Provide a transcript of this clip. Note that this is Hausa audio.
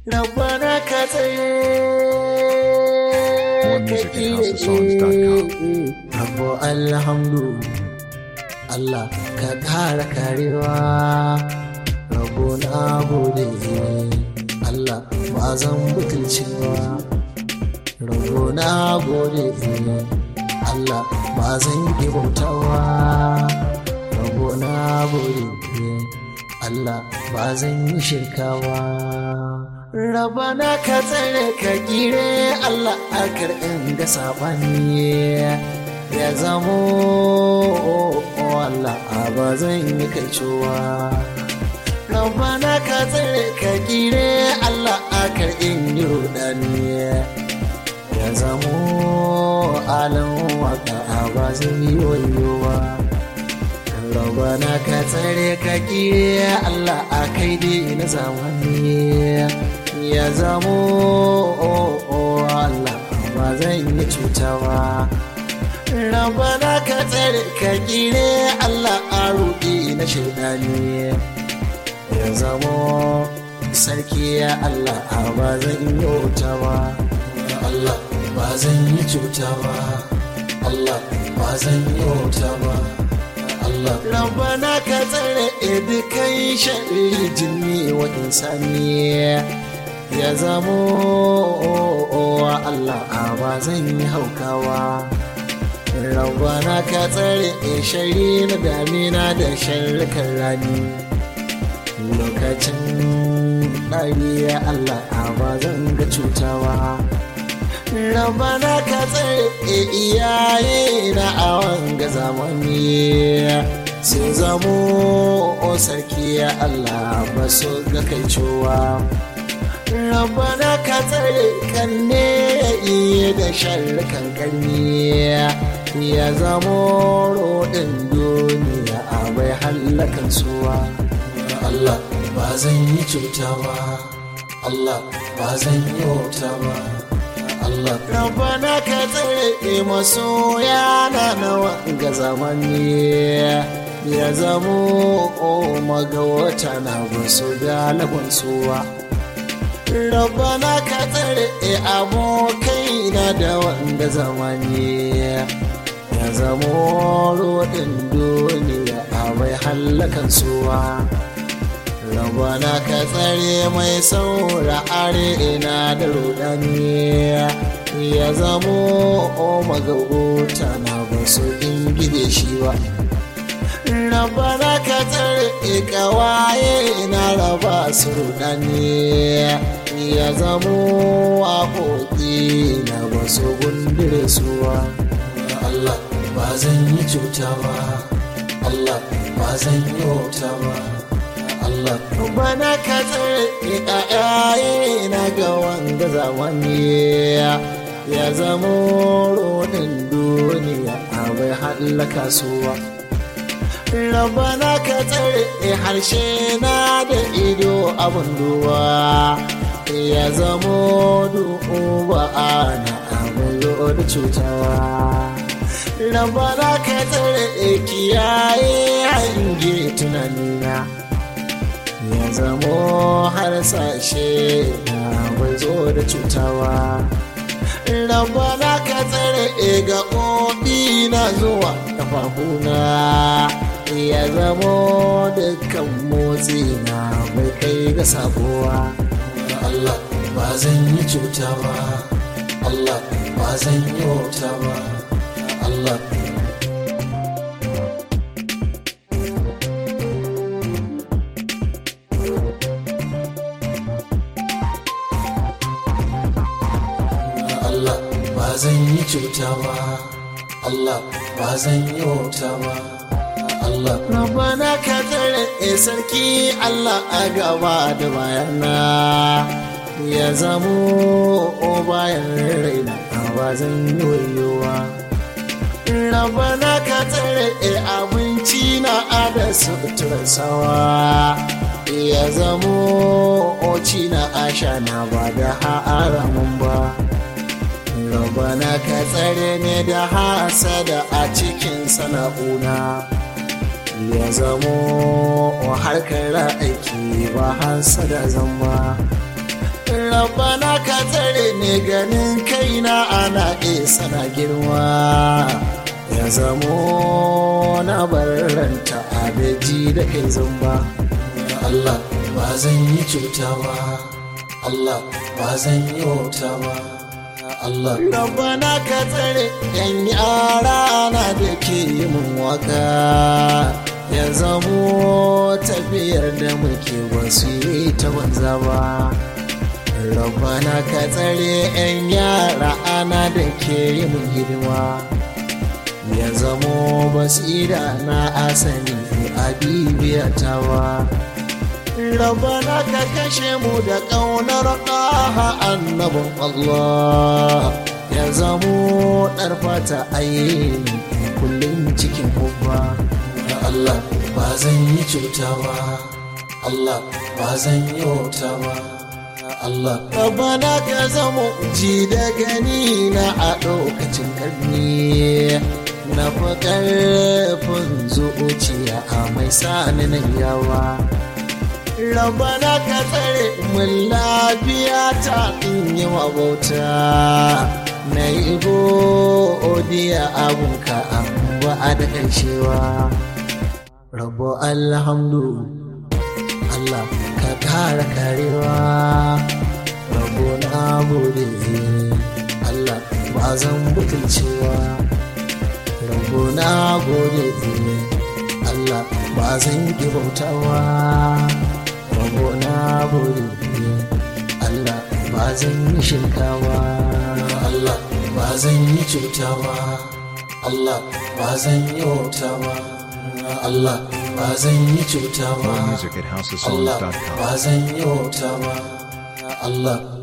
rabbana ka tsaye More music at houseofsongs.com. Rabbo alhamdu Allah ka kara karewa Rabbo na gode Allah ba zan butulcewa Rabbo na gode Allah ba zan yi bautawa Rabbo na gode Allah ba zan yi shirkawa Rabana ka tsare ka gire Allah a karɓin da saɓani ya zamo Allah a ba zan yi kaicowa. Rabana ka tsare ka gire Allah a karɓin yi rudani ya zamo alan waka a ba zan yi wayowa. Rabana ka tsare ka gire Allah a kai dai na zamani. ya zamo Allah ba zan yi cutawa rabana ka tsare ka kire Allah a ruɗi na shaidani ya zamo sarki ya Allah ba zan yi wutawa Allah ba zan yi cutawa Allah ba zan yi wutawa Allah rabana ka tsare dukan shari jinni wa insaniya ya zamo wa Allah a ba zan yi haukawa rabana ka tsare shari na damina da sharrukan rani lokacin ɗari ya Allah a ba zan ga cutawa rabana ka tsare iyaye na awon ga zamani sun zamo sarki ya Allah ba su ga kai cewa rabana ka tsare kanne ya iya da sharrukan karni ya zamo rodin duniya a bai hallakan suwa Allah ba zan yi cuta ba Allah ba zan yi wauta ba Allah rabana ka tsare masoya na nawa ga zamani ya zamo magawata na basu galibin suwa rabana ka tsare abokai na da wanda zamani ya zamo rodin duniya a mai hallakan suwa rabana ka tsare mai saura arena da rudani ya zamo magauta na basu ingide shi ba rabana ka tsare kawaye na raba su rudani ya zamo waƙoƙi na basu gundure suwa Allah ba zan yi cuta ba Allah ba zan yi wauta ba Allah bana ka tsare ƙayaye na ga wanda zamani ya zamo rodin duniya a bai hallaka suwa rabana ka tsare harshe na da ido abin duwa ya zamo duba ana abin da cutawa rabana ka tsare kiyaye hange tunanina ya zamo harsashe na bai zo da cutawa rabana ka tsare ga na zuwa kafafuna ya zamo dukkan motsi na bai kai ga sabuwa Allah ba zan yi cuta ba Allah ba zan yi wauta ba Allah Allah ba zan yi cuta ba Allah ba zan yi wauta ba Allah Rabana ka tsare sarki Allah a gaba da bayana ya zamo bayan raina ba zan yi wayowa Rabana ka tsare abinci na ada suturar sawa ya zamo oci na asha na ba da haramun ba Rabana ka tsare ne da hasada a cikin sana'una ya zamo harkar aiki ba hasada zamba Rabana ka tsare ne ganin kaina ana isa na girma ya zamo na barranta abeji da kai zamba Allah ba zan yi cuta ba Allah ba zan yi wauta ba Allah Rabana ka tsare yan yara na da ke yi mun waka ya zamo tafiyar da muke wasu yi ta banza ba Rabana ka tsare 'yan yara ana da ke yi mun hidima ya zamo basira na asali a bibiyatawa Rabana ka kashe mu da ƙaunar ƙaha annabin Allah ya zamo ɗarfata ayyini kullum cikin kubba Allah ba zan yi cuta ba Allah ba zan yi wauta ba Allah Rabbana ka zama ji da gani na a lokacin karni na fi ƙarfin zuciya a mai sani nan yawa Rabbana ka tsare mun lafiya ta in yi bauta na yi godiya abunka ba a da ƙarshewa Rabbo alhamdu Allah ka kara karewa rabo na gode Allah ba zan butulcewa rabo na gode Allah ba zan ki bautawa rabo na gode Allah ba zan yi shirkawa Allah ba zan yi cutawa Allah ba zan yi wautawa Allah ba zan yi cuta ba More music at Allah houseofsongs.com. ba zan yi wauta ba Allah